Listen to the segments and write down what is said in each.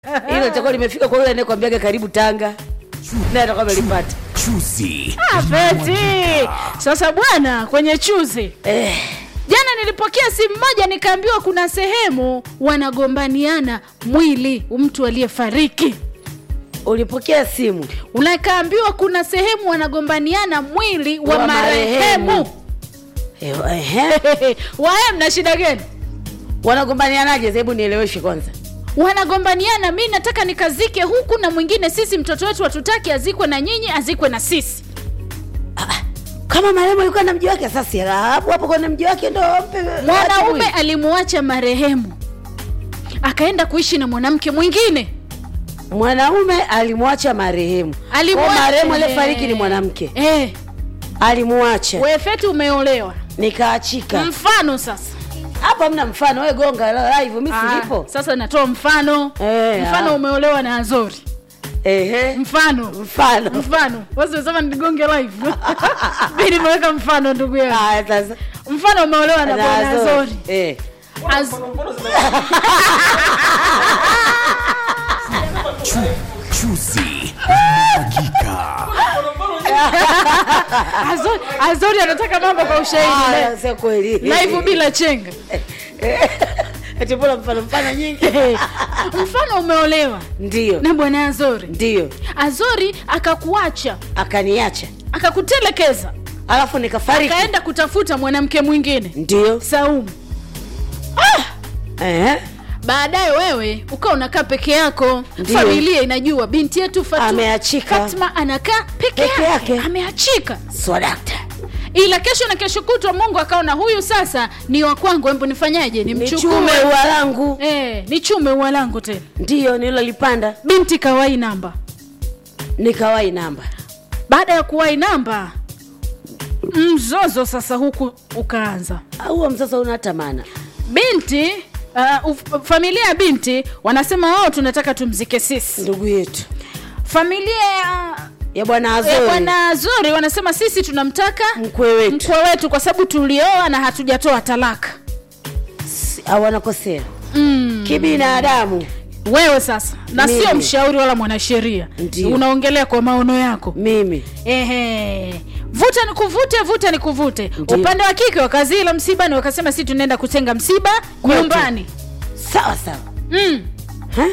hilo litakuwa limefika kwa yule anayekwambiaga karibu Tanga, naye atakuwa amelipata. Chuzi Ah, Feti. Sasa bwana, kwenye chuzi Eh, jana nilipokea simu moja nikaambiwa kuna sehemu wanagombaniana mwili mtu aliyefariki. ulipokea simu Unakaambiwa kuna sehemu wanagombaniana mwili wa, Wa marehemu. marehemu. Eh, ehe. Wae, mna shida gani? wanagombanianaje? Hebu nieleweshe kwanza. Wanagombaniana, mi nataka nikazike huku na mwingine, sisi mtoto wetu hatutaki azikwe na nyinyi, azikwe na sisi. Kama marehemu alikuwa na mji wake, sasa hapo hapo kwenye mji wake ndo mpe Mwanaume alimuacha marehemu akaenda kuishi na mwanamke mwingine. mwanaume alimwacha marehemu. Alimwacha- Kwa marehemu eh. aliyefariki ni mwanamke, Eh, alimwacha wefeti umeolewa. nikaachika. Mfano sasa Hapo hamna mfano, we gonga live, mimi Ah, silipo. sasa natoa mfano Eh, mfano ah. umeolewa na Azori Ehe, mfano mfano mfano wasema nigonge live mi nimeweka mfano ndugu yangu haya sasa mfano umeolewa na Na bwana Azori. Azori Eh. Az- Chu, chuzi hakika Azori, Azori anataka mambo kwa ushahidi Ah, sio kweli. live bila chenga Eti mbona mfano mfano nyingi? mfano umeolewa Ndio. na bwana Azori Ndio. Azori akakuacha Akaniacha. akakutelekeza Alafu nikafariki. akaenda kutafuta mwanamke mwingine Ndio. Saumu Eh. baadaye wewe ukawa unakaa peke yako Ndiyo. familia inajua binti yetu Fatu, Ameachika. Fatma anakaa peke, Peke yake. yake. ameachika Swadakta. ila kesho na kesho kutwa mungu akaona huyu sasa ni wa kwangu embu nifanyaje Nichume nimchukue ua langu. eh, nichume ua langu tena Ndio nilolipanda. binti kawai namba Nikawai namba. baada ya kuwai namba mzozo sasa huku ukaanza Au msasa una hata maana. binti uh, uf- familia ya binti wanasema wao tunataka tumzike sisi Ndugu yetu. familia ya Ya bwana Eh, Azori. bwana zuri wanasema sisi tunamtaka Mkwe wetu. mkwe wetu kwa sababu tulioa na hatujatoa talaka Si- Au wanakosea. mm. Kibinadamu. wewe sasa na Mimi. sio mshauri wala mwanasheria Ndiyo. unaongelea kwa maono yako Mimi. Ehe. vuta ni kuvute vuta ni kuvute Ndiyo. upande wa kike wakazila msibani wakasema si tunaenda kutenga msiba Kwetu. nyumbani Sawa sawa. mm. Ha?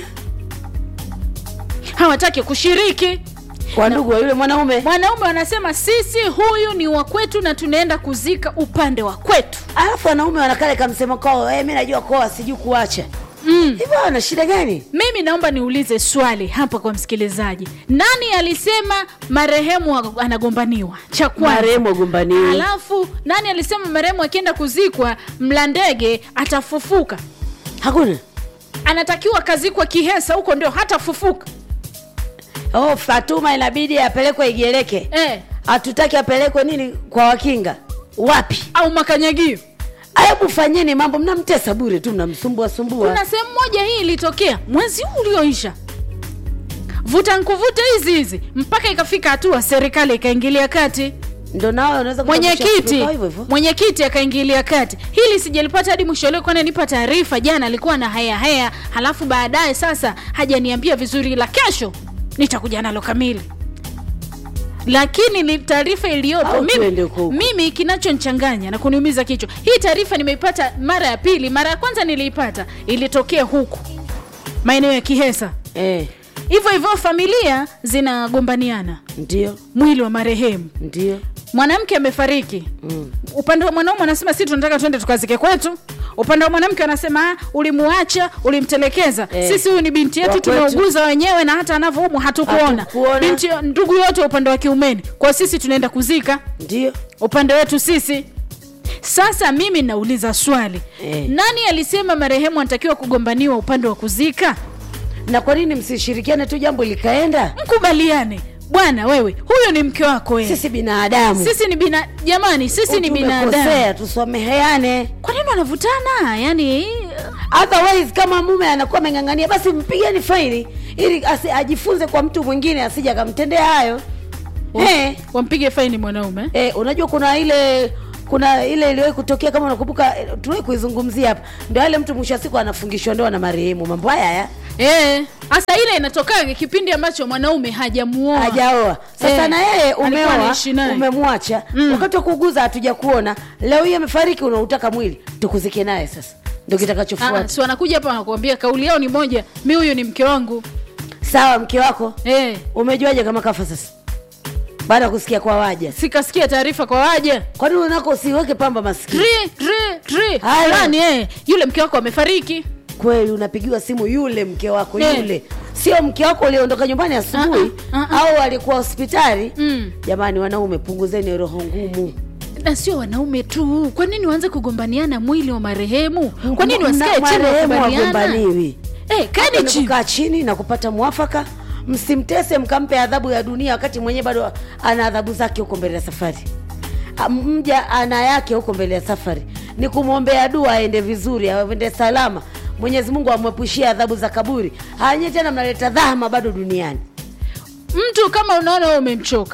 hawataki kushiriki Kwa ndugu wa yule mwanaume. mwanaume wanasema sisi huyu ni wa kwetu na tunaenda kuzika upande wa kwetu Alafu wanaume wanakale kamsemo kwao, eh, mimi najua koa sijui kuacha. mm. Hivyo wana shida gani? mimi naomba niulize swali hapa kwa msikilizaji nani alisema marehemu anagombaniwa cha kwanza Marehemu agombaniwi. alafu nani alisema marehemu akienda kuzikwa mla ndege atafufuka Hakuna. anatakiwa kazikwa kihesa huko ndio hatafufuka Oh, Fatuma inabidi apelekwe Igeleke. eh, Hatutaki apelekwe nini kwa wakinga. Wapi? au makanyagio Hebu fanyeni mambo, mnamtesa bure tu, mnamsumbua sumbua. kuna sehemu moja hii ilitokea mwezi huu ulioisha vuta nkuvute hizi hizi mpaka ikafika hatua serikali ikaingilia kati Ndio nao unaweza kutambulisha mwenyekiti kutoka hivyo hivyo. mwenyekiti akaingilia kati hili sijalipata hadi mwisho leo kwani nipa taarifa jana alikuwa na haya haya halafu baadaye sasa hajaniambia vizuri la kesho nitakuja nalo kamili lakini ni taarifa iliyopo Au tuende mimi, huko huko. mimi kinachonchanganya na kuniumiza kichwa hii taarifa nimeipata mara ya pili mara ya kwanza niliipata ilitokea huku maeneo ya kihesa Eh, hivyo hivyo familia zinagombaniana ndio, mwili wa marehemu ndio. mwanamke amefariki Mm. upande wa mwanaume anasema si tunataka twende tukazike kwetu upande wa mwanamke anasema "Ah, ulimuacha ulimtelekeza Eh. sisi huyu ni binti Wa yetu kwetu. tumeuguza wenyewe na hata anavyoumwa hatukuona Hatukuona. binti ndugu yote upande wa kiumeni kwa sisi tunaenda kuzika Ndio. upande wetu sisi sasa mimi nauliza swali Eh. nani alisema marehemu anatakiwa kugombaniwa upande wa kuzika Na kwa nini msishirikiane tu jambo likaenda? mkubaliane bwana wewe huyo ni mke wako wewe Sisi binadamu. sisi ni bina jamani sisi ni binadamu Tumekosea, tusameheane. kwa nini wanavutana yani Otherwise kama mume anakuwa ameng'ang'ania, basi mpigeni faini ili asi, ajifunze kwa mtu mwingine asije akamtendea hayo. Eh, wampige faini mwanaume eh, unajua kuna ile kuna ile iliwahi kutokea kama unakumbuka, eh, tuliwahi kuizungumzia hapa, ndio yale mtu mwisho wa siku anafungishwa ndoa na marehemu. Mambo haya haya eh, hasa ile inatokaga kipindi ambacho mwanaume hajamuoa hajaoa sasa Eh, na yeye alikuwa umeoa anaishi naye. umemwacha wakati wa kuuguza hatuja kuona leo hii amefariki unautaka mwili tukuzike naye sasa ndio Ah, kitakachofuata si wanakuja hapa wanakuambia kauli yao ni moja mi huyu ni mke wangu sawa mke wako eh, umejuaje kama kafa sasa baada ya kusikia kwa waja sikasikia taarifa kwa waja kwani unako usiweke pamba maskini Tri, tri, tri. Haya. Fulani, eh, yule mke wako amefariki kweli unapigiwa simu yule mke wako Eh. yule sio mke wako uliondoka nyumbani asubuhi Ah, ah, ah, au alikuwa hospitali Mm. jamani wanaume punguzeni roho ngumu na sio wanaume tu kwa nini waanze kugombaniana mwili wa marehemu kwa nini Mna- wasikae chini marehemu wakubaliana wagombaniwi Eh, Hapa kani ni chini kukaa chini na kupata mwafaka msimtese mkampe adhabu ya dunia wakati mwenyewe bado ana adhabu zake huko mbele ya safari Ah, mja ana yake huko mbele ya safari ni kumwombea dua aende vizuri aende salama mwenyezi mungu amwepushie adhabu za kaburi hanye tena mnaleta dhahama bado duniani mtu kama unaona wewe umemchoka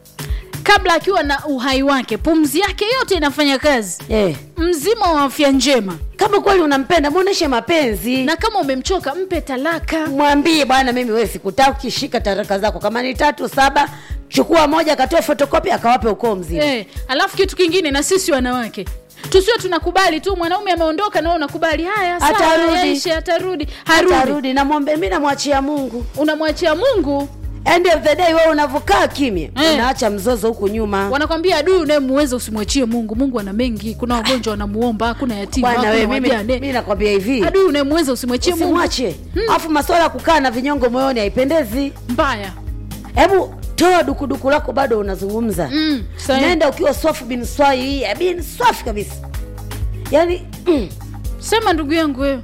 kabla akiwa na uhai wake pumzi yake yote inafanya kazi eh. mzima wa afya njema kama kweli unampenda mwonyeshe mapenzi na kama umemchoka mpe talaka mwambie bwana mimi wewe sikutaki shika taraka zako kama ni tatu saba chukua moja akatoe fotokopi akawape ukoo mzima eh, alafu kitu kingine na sisi wanawake tusiwe tunakubali tu mwanaume ameondoka na wewe unakubali haya sawa, Atarudi. yaishe, atarudi harudi atarudi namwombe mi namwachia mungu unamwachia mungu end of the day wewe unavyokaa kimya Eh. unaacha mzozo huku nyuma wanakwambia adui unayemuweza usimwachie mungu mungu ana mengi kuna wagonjwa wanamuomba kuna yatima bwana kuna wewe mimi wajane mi nakwambia hivi adui unayemuweza usimwachie mungu usimwache alafu maswala ya kukaa na vinyongo moyoni haipendezi mbaya hebu toa dukuduku lako bado unazungumza Mm, sahi. nenda ukiwa swafu bin swai bin swafi kabisa yaani mm, sema ndugu yangu wewe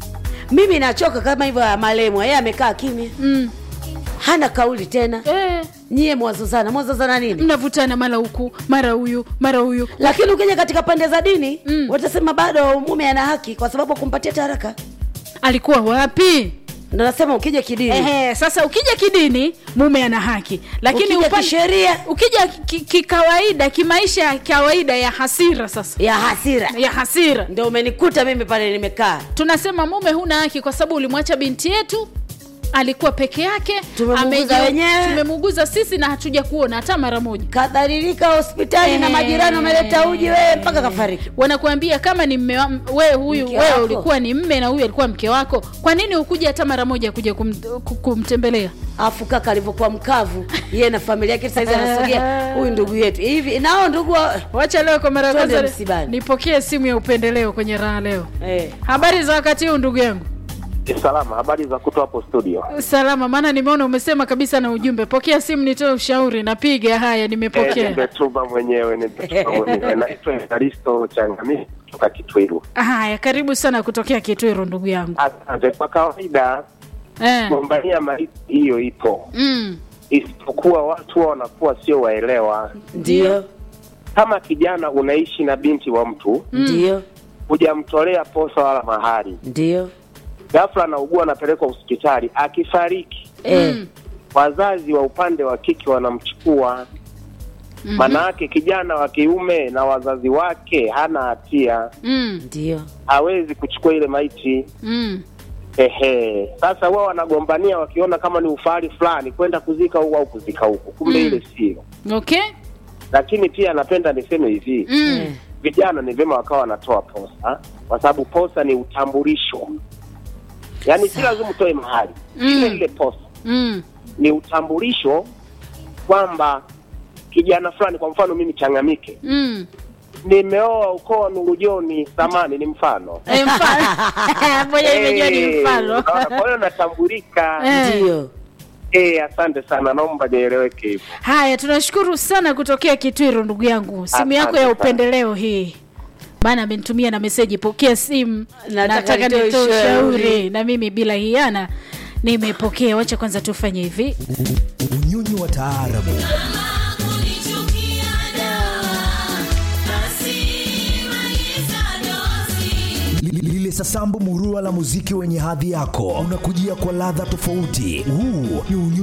mimi nachoka kama hivyo ya malemwa yeye amekaa kimya mm. hana kauli tena eh, nyie mwazozana mwazozana nini mnavutana mara huku mara huyu mara huyu lakini ukija katika pande za dini Mm. watasema bado mume ana haki kwa sababu kumpatia taraka alikuwa wapi ndo nasema ukija kidini Ehe, sasa ukija kidini mume ana haki lakini Ukija upande- kisheria. ukija ki- kikawaida kimaisha ya kawaida ya hasira sasa ya hasira ya hasira ndo umenikuta mimi pale nimekaa tunasema mume huna haki kwa sababu ulimwacha binti yetu alikuwa peke yake Tumemuuguza ameji- wenyewe. tumemuuguza sisi na hatuja kuona hata mara moja kadhalilika hospitali na Eh. majirani wameleta uji wewe mpaka kafariki wanakuambia kama ni mme wa- wewe huyu Mke wewe wako. ulikuwa ni mme na huyu alikuwa mke wako kwa nini ukuja hata mara moja kuja kum, ku- kumtembelea afu kaka alivyokuwa mkavu yeye na familia yake saizi anasogea huyu ndugu yetu hivi nao ndugu wa... wacha leo kwa mara ya Twende kwanza msibani. nipokee simu ya upendeleo kwenye raha leo eh. habari za wakati huu ndugu yangu Salama, habari za kutoa hapo studio. salama maana nimeona umesema kabisa na ujumbe pokea simu nitoe ushauri napiga haya Eh, nimepokea Nimetuma mwenyewe, nimetuma mwenyewe. Naitwa Evaristo Changamisi kutoka Kitwiru. haya karibu sana kutokea kitwiru ndugu yangu Asante. Kwa kawaida eh. gombania maiti hiyo ipo, mm. isipokuwa watu wao wanakuwa sio waelewa. ndio Kama kijana unaishi na binti wa mtu, ndio hujamtolea posa wala mahari, ndio ghafla anaugua, anapelekwa hospitali, akifariki eh. wazazi wa upande wa kike wanamchukua maana yake kijana wa kiume na wazazi wake hana hatia, Mm. ndio hawezi kuchukua ile maiti. Mm. Ehe, sasa wao wanagombania wakiona kama ni ufahari fulani kwenda kuzika huku au kuzika huku, kumbe Mm. ile sio. okay Lakini pia napenda niseme hivi mm. Eh. vijana ni vyema wakawa wanatoa posa, kwa sababu posa ni utambulisho, yaani si lazima utoe mahali Mm. ile ile posa Mm. ni utambulisho kwamba kijana fulani, kwa mfano mimi Changamike, Mm. nimeoa ukoo wa Nurujoni samani, ni mfano Eh, mfano moja imejua ni Eh, mfano unaona, kwa hiyo natambulika. Eh. ndio Eh, asante sana, naomba nieleweke hivyo. haya tunashukuru sana kutokea kitwiru ndugu yangu simu Asante yako ya sana. upendeleo hii maana amenitumia na meseji pokea simu Nataka nataka nitoe nitoe ushauri. ushauri na mimi bila hiana nimepokea wacha kwanza tufanye hivi unyonyi wa taarabu Li- lile sasambu murua la muziki wenye hadhi yako unakujia kwa ladha tofauti huu ni unyonyi